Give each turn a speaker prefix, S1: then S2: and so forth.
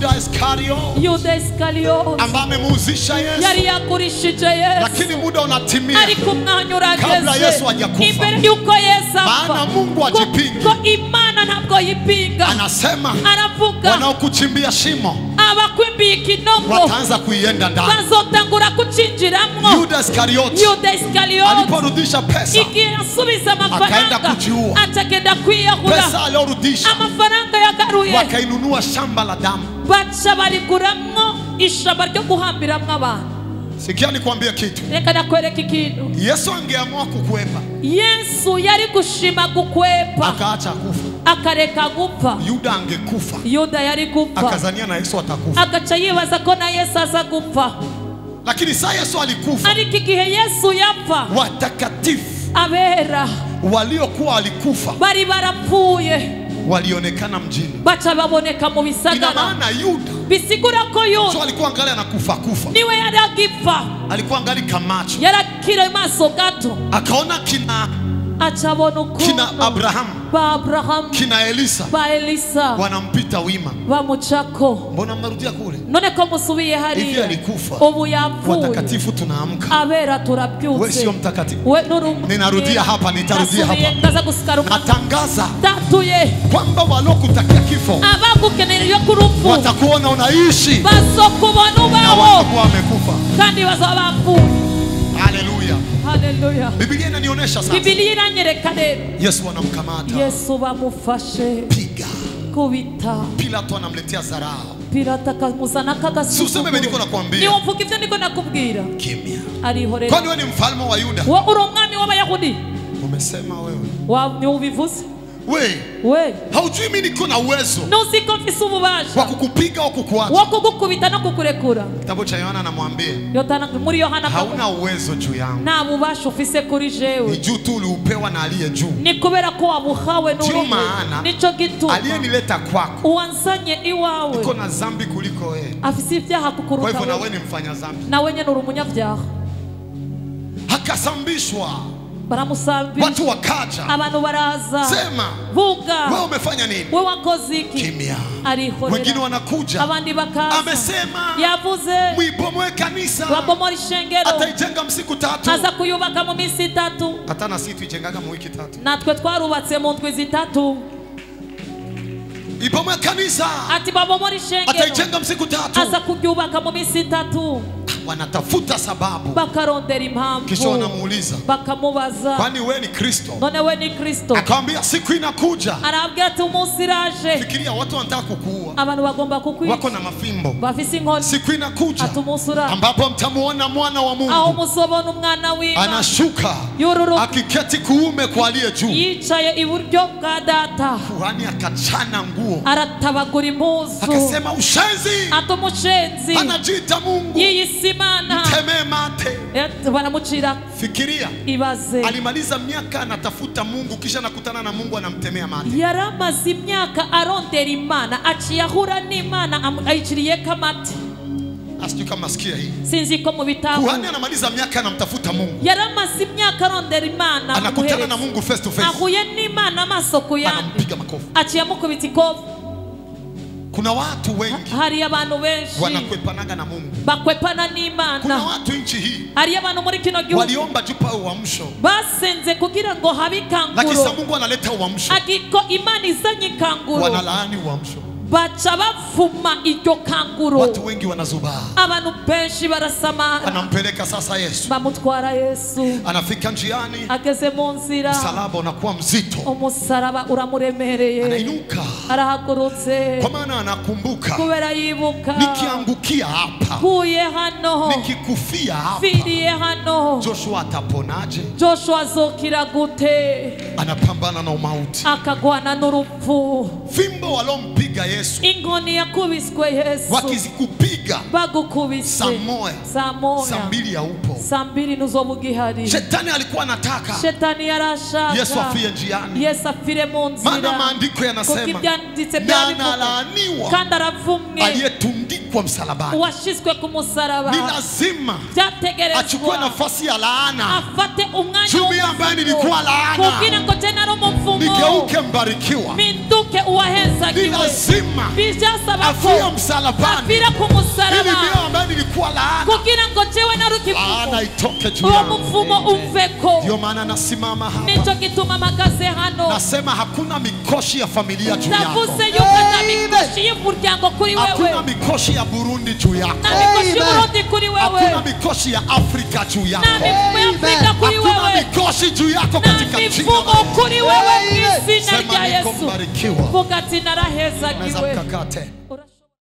S1: yuda iskario
S2: yuda isikariyote
S1: ambaye amemuuzisha yesu
S2: yari yagurishije yesu
S1: lakini muda unatimia
S2: ariko umwanya
S1: Kabla
S2: urageze
S1: Yesu hajakufa.
S2: imbere y'uko yesu apfa
S1: Maana Mungu ajipingi.
S2: kuko imana ntabwo yipinga
S1: anasema
S2: aravuga
S1: wanaokuchimbia shimo
S2: abakwimbiye ikinogo
S1: wataanza kuienda ndani
S2: bazotangura kucinjiramwo
S1: yuda iskarioti
S2: yuda isikariyote
S1: aliporudisha pesa
S2: igihe asubiza
S1: Akaenda
S2: amafaranga
S1: kujiua.
S2: atagenda kwiyahura
S1: pesa aliyorudisha
S2: amafaranga yagaruye
S1: wakainunua shamba la damu
S2: baca bariguramwo ishamba ryo guhambiramwo abantu
S1: sikia nikwambie kitu
S2: reka nakwereka ikintu
S1: yesu angeamua kukwepa
S2: yesu yari gushima gukwepa
S1: akaacha kufa
S2: akareka gupfa
S1: yuda angekufa
S2: yuda yari gupfa
S1: akazania na yesu atakufa
S2: agaca yibaza ko na yesu aza gupfa
S1: lakini saa yesu alikufa
S2: ariko igihe yesu yapfa
S1: watakatifu
S2: abera
S1: waliokuwa walikufa
S2: bari barapfuye
S1: walionekana mjini
S2: baca baboneka mu
S1: ina
S2: bisagara
S1: maana yuda
S2: bisigura ko
S1: so
S2: yuda
S1: alikuwa angali anakufa kufa
S2: niwe yari agipfa
S1: alikuwa angali kamacho
S2: yari akiri maso gato
S1: akaona kina
S2: aca abona
S1: kina
S2: ukuntu
S1: abrahamu
S2: ba aburahamu
S1: kina elisa
S2: ba elisa
S1: wanampita wima
S2: bamucako
S1: mbona mnarudia kule
S2: none ko musubiye
S1: hivi
S2: hariya
S1: alikufa
S2: ubu yapfuye
S1: watakatifu tunaamka
S2: abera
S1: we
S2: turabyutse
S1: sio mtakatifu
S2: we nurumwe
S1: Ninarudia hapa, nitarudia hapa.
S2: ndaza gusikara umuntu
S1: natangaza
S2: tatuye
S1: kwamba waliokutakia kifo
S2: abagukenera ku rupfu
S1: watakuona unaishi
S2: bazokubona
S1: na
S2: ubaho
S1: watakuwa wamekufa
S2: kandi bazaba bapfuye
S1: haleluya
S2: haleluya
S1: bibilia inanionyesha sasa
S2: bibiliya iranyereka rero
S1: yesu anamkamata
S2: yesu bamufashe
S1: piga
S2: kubita
S1: pilato anamletea zarao
S2: pirata akamuzana
S1: si useme ibi niko
S2: kagasuzuguro
S1: nakwambia
S2: niwo mvuga ibyo ndiko nakubwira
S1: kimya
S2: arihorera
S1: kwani we ni mfalme wa yuda
S2: wo uri umwami w'abayahudi
S1: umesema wewe
S2: Wa- niwo ubivuze
S1: we
S2: we
S1: haujui mi niko na uwezo
S2: nuzi ko mfise
S1: wa
S2: ububasha
S1: kukupiga au kukuacha
S2: wo kugukubita no kukurekura
S1: kitabu cha yohana anamwambia
S2: Yotana- muri yohana akavuga,
S1: hauna uwezo juu yangu
S2: nta bubasha ufise kuri
S1: ni
S2: jewe
S1: juu tu uliupewa na aliye juu
S2: ni kubera ko wabuhawe
S1: Ndiyo
S2: n'uriye
S1: maana
S2: nico gituma
S1: aliyenileta kwako
S2: uwansanye iwawe
S1: iko na zambi kuliko wewe
S2: afise ibyaha
S1: kwa
S2: kukuruta
S1: hivyo na
S2: wewe.
S1: wewe ni mfanya zambi
S2: nawe nyene uri umunyabyaha
S1: akasambishwa
S2: baramusambira
S1: watu wakaja
S2: abantu baraza
S1: sema
S2: vuga
S1: wewe umefanya nini
S2: we wakoze iki
S1: kimya wengine
S2: arihorera
S1: wanakuja
S2: abandi bakaza
S1: amesema
S2: yavuze
S1: mwibomoe kanisa
S2: wabomora ishengero
S1: ataijenga msiku tatu
S2: aza kuyubaka mu minsi itatu
S1: hata na sisi tuijengaga mu wiki tatu
S2: natwe twarubatse mu ndwi zitatu
S1: ibomoe kanisa
S2: ati babomora ishengero
S1: ataijenga msiku tatu
S2: aza kuryubaka mu minsi itatu
S1: wanatafuta sababu
S2: bakarondera
S1: kisha
S2: impamvu
S1: wanamuuliza
S2: bakamubaza
S1: kwani wewe ni kristo
S2: none we ni kristo
S1: akamwambia siku inakuja
S2: arabwira ati umunsi iraje
S1: fikiria watu wanataka kukuua
S2: abantu bagomba
S1: wako
S2: kukwica
S1: na mafimbo
S2: bafise inkoni
S1: siku inakuja
S2: ati umunsi uraje
S1: ambapo mtamuona mwana wa
S2: aho
S1: mungu
S2: muzobona umwana w'imana
S1: anashuka
S2: yururuka
S1: akiketi kuume kwa aliye juu
S2: yicaye iburyo bwa data
S1: kuhani akachana nguo
S2: aratabagura impuzu
S1: akasema ushenzi
S2: ati umushenzi
S1: anajiita mungu
S2: yiyise imana
S1: temee mate
S2: Eh, baramucira
S1: fikiria
S2: ibaze
S1: alimaliza miaka anatafuta mungu kisha anakutana na mungu anamtemea mate
S2: yari amaze imyaka arondera imana aciye ahura n'imana amu- ayiciriyeko amata
S1: asijui kama nasikia hii
S2: sinzi ko mu bitabo
S1: kuhani anamaliza miaka anamtafuta mungu
S2: yari amaze imyaka arondera imana
S1: anakutana na
S2: amuhereza.
S1: mungu face to face
S2: ahuye n'imana amaso ku yandi
S1: anampiga makofi
S2: aciye amukubita ikofu
S1: kuna watu wengi
S2: hari abantu benshi
S1: wanakwepanaga na mungu
S2: bakwepana
S1: kuna
S2: n'imana
S1: watu nchi hii
S2: hariyo abantu muri kino gihugu
S1: waliomba jupa uamsho
S2: basenze kugira ngo habe
S1: lakini sa
S2: ikanguro
S1: mungu analeta uamsho
S2: agiko imana izanye ikanguro
S1: wanalaani uamsho
S2: baca bavuma iryo kanguro
S1: watu wengi wanazubaa
S2: abantu benshi barasamara
S1: anampeleka sasa yesu
S2: bamutwara yesu
S1: anafika njiani
S2: ageze mu nzira
S1: msalaba unakuwa mzito
S2: umusaraba uramuremereye
S1: anainuka
S2: arahagurutse
S1: kwa maana anakumbuka
S2: kubera yibuka
S1: nikiangukia hapa
S2: kuye hano
S1: nikikufia hapa
S2: mfiriye hano
S1: joshua ataponaje
S2: joshua azokira gute
S1: anapambana na umauti
S2: akagwana n'urupfu
S1: fimbo walompiga yesu
S2: inkoni yakubiswe yesu
S1: wakizikupiga
S2: bagukubise
S1: saa moya
S2: saa
S1: saa
S2: moya
S1: mbili ya upo
S2: saa mbili nuzoba ugihari
S1: shetani alikuwa anataka
S2: shetani yarashaka
S1: yesu afie njiani
S2: yesu afire mu
S1: maana
S2: nzira
S1: maandiko
S2: kuko
S1: yanasema
S2: ibyanditse
S1: na
S2: byabivuga
S1: analaaniwa
S2: kandi aravumwe
S1: aliyetundikwa alipigwa msalabani
S2: washyizwe ku musaraba
S1: ni lazima achukue
S2: byategerezwa
S1: nafasi ya laana
S2: afate umwanya
S1: Jumi ambaye nilikuwa laana.
S2: kugira ngo je nari umuvumo
S1: nigeuke mbarikiwa
S2: mpinduke
S1: ni
S2: uwahezagiwe
S1: lazima
S2: bijasaba ko
S1: afie msalabani
S2: apfira ku
S1: ili
S2: musaraba
S1: mimi ambaye nilikuwa laana
S2: kugira ngo jewe nari
S1: laana
S2: ikivumo
S1: itoke juu
S2: uwo
S1: yangu
S2: muvumo umveko
S1: ndio maana nasimama hapa
S2: nico gituma mpagaze hano
S1: nasema hakuna mikoshi ya familia juu yako
S2: navuze yuko nta mikoshi y'umuryango kuri wewe
S1: hakuna mikoshi ya burundi juu yako
S2: nta mikoshi
S3: Amen.
S2: y'uburundi kuri
S1: hakuna
S2: wewe
S1: mikoshi ya afrika juu yako
S2: nta mivumo ya afurika kuri
S1: hakuna
S2: wewe
S1: mikoshi juu yako
S2: nta
S1: katika jina
S2: mivumo
S1: la Yesu.
S2: kuri wewe mu izina
S1: sema
S2: rya
S1: niko
S2: yesu
S1: mbarikiwa
S2: vuga ati
S1: naweza
S2: narahezagiwe
S1: mkakate